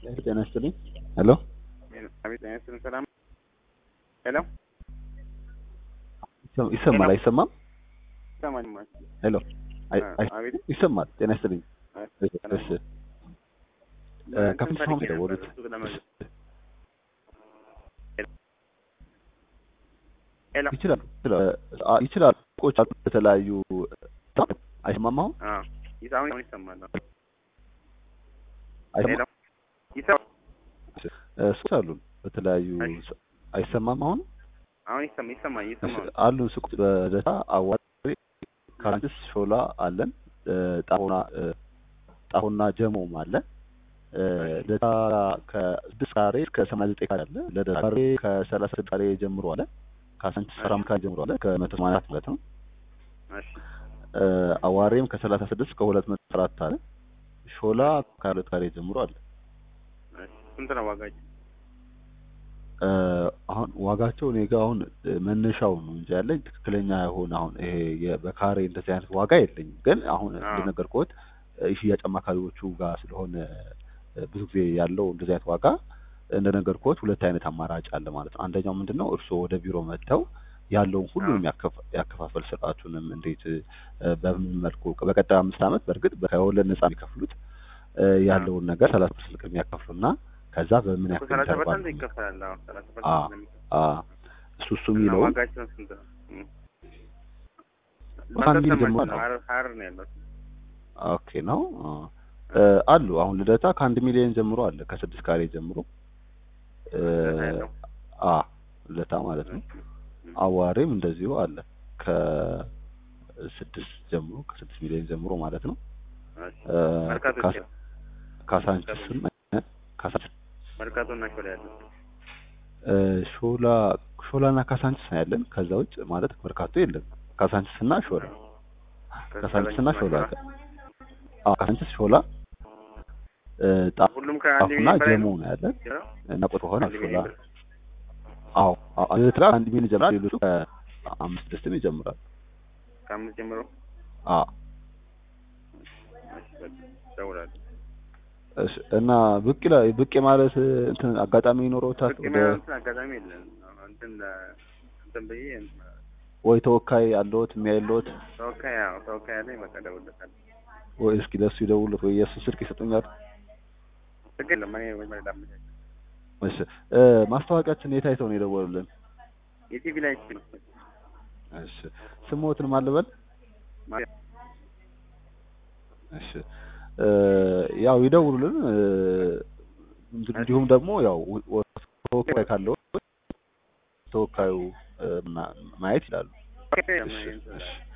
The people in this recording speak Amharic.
ጤና ይስጥልኝ። ሄሎ አቤት ጤና ይስጥልኝ። ሰላም ሄሎ ይሰማል አይሰማም? ይሰማል። ሄሎ አይ- አይ- አቤት ይሰማል። ጤና ይስጥልኝ። አቤት። እሺ ከፍተኛ ነው የደወሉት። ሄሎ ይችላሉ ይችላሉ ይችላሉ። ቆጭ አሉ በተለያዩ አይሰማም አሁን አዎ ይሰማል አሁን ይሰማል። አይሰማም? ሄሎ ይሰማል ሱቆች አሉን በተለያዩ እሺ። አይሰማም አሁን አሁን ይሰማ ይሰማል ይሰማል። አሉን ሱቆች በደታ አዋሪ ካራንችስ ሾላ አለን እ፣ ጣፎና እ፣ ጣፎና ጀሞም አለ እ፣ ደታ ከስድስት ካሬ እስከ ሰማንያ ዘጠኝ ካሬ አለ ለደታ ካሬ ከሰላሳ ስድስት ካሬ ጀምሮ አለ ከአሳንችስ ሰራም ካሬ ጀምሮ አለ ከመቶ ሰማንያ አራት ማለት ነው እሺ እ፣ አዋሬም ከሰላሳ ስድስት ከሁለት መቶ አራት አለ ሾላ ከሁለት ካሬ ጀምሮ አለ እሺ ስንት ነው ዋጋቸው? እ፣ አሁን ዋጋቸው እኔ ጋ አሁን እ፣ መነሻው ነው እንጂ ያለኝ ትክክለኛ የሆነ አሁን ይሄ የ- በካሬ እንደዚህ አይነት ዋጋ የለኝም። ግን አሁን አዎ። እንደነገርኩት እ፣ የሽያጭ አማካሪዎቹ ጋር ስለሆነ እ፣ ብዙ ጊዜ ያለው እንደዚህ አይነት ዋጋ እንደነገርኩት ሁለት አይነት አማራጭ አለ ማለት ነው። አንደኛው ምንድን ነው እርስዎ ወደ ቢሮ መጥተው ያለውን ሁሉም አዎ። ያከፋ- ያከፋፈል ስርዓቱንም እንዴት እ፣ በምን መልኩ በቀጣዩ አምስት ዓመት በእርግጥ ከወለድ ነጻ የሚከፍሉት እ፣ ያለውን ነገር ሰላሳ ፐርሰንት የሚያከፍሉና ከዛ በምን እኮ ያክል ሰላሳ ኢንተርቫል ፐርሰንት ነው ይከፈላል። አዎ ሰላሳ አ ፐርሰንት ስለሚከፈል አ እሱ እሱ እና የሚለውን ዋጋቸው ስንት ነው? እም። ከአንድ ሚሊዮን ማንተሰማች ጀምሮ ነው ነው። ሀረር ሀረር ነው ያለው። ኦኬ ነው አ እ፣ አሉ አሁን ልደታ ከአንድ ሚሊዮን ጀምሮ አለ ከስድስት ካሬ ጀምሮ እ፣ ልደታ ያለው? አ ልደታ ማለት ነው። እም። አዋሬም እንደዚሁ አለ ከስድስት ጀምሮ ከስድስት ሚሊዮን ጀምሮ ማለት ነው። እሺ እ፣ መርካቶ ካሳ- ይችላል። ካሳንችስም እ፣ ካሳንችስ መርካቶ እና ሾላ ያለው እ፣ ሾላ ሾላና ካሳንችስ ነው ያለን። ከዛ ውጭ ማለት መርካቶ የለም። ካሳንችስ እና ሾላ ካሳንችስ እና ሾላ አለ። አዎ ካሳንችስ ሾላ እ፣ ጣ- ሁሉም ከአንድ ጣፉና ሚሊዮን በላይ ጀሞ ነው። ነው ያለን ይኸው እና ቁጥር ሆነ አንድ ሾላ ሚሊዮን ብር። አዎ አዎ ኤርትራ አንድ ሚሊዮን ይጀምራል። ሌሎቹ ከአምስት ስድስትም ይጀምራል። ከአምስት ጀምሮ አዎ እሺ በቃ እደውላለሁ። እሺ እና ብቅ ይላል ብቅ ማለት እንትን አጋጣሚ ይኖረውታል ብቅ ወደ የማይሆን አጋጣሚ የለም። እንትን ለ- እንትን ብዬ ወይ ተወካይ አለዎት የሚያይልዎት ተወካይ ያው ተወካይ አለኝ። በቃ እደውልለታለሁ። ወይ እስኪ ለሱ ይደውሉት ወይ የእሱ ስልክ ይሰጡኛል። ችግር የለም። እኔ ወይ ማለት አመቻች እሺ እ፣ ማስታወቂያችን የት አይተው ነው የደወሉልን? የቲቪ ላይ እቺ ነው እሺ ስሞትን ማልበል ማለት እሺ እ፣ ያው ይደውሉልን እ፣ እንዲሁም ደግሞ ያው ወ- ወ- ተወካይ ካለው ተወካዩ እ፣ ማ- ማየት ይላሉ። እሺ እሺ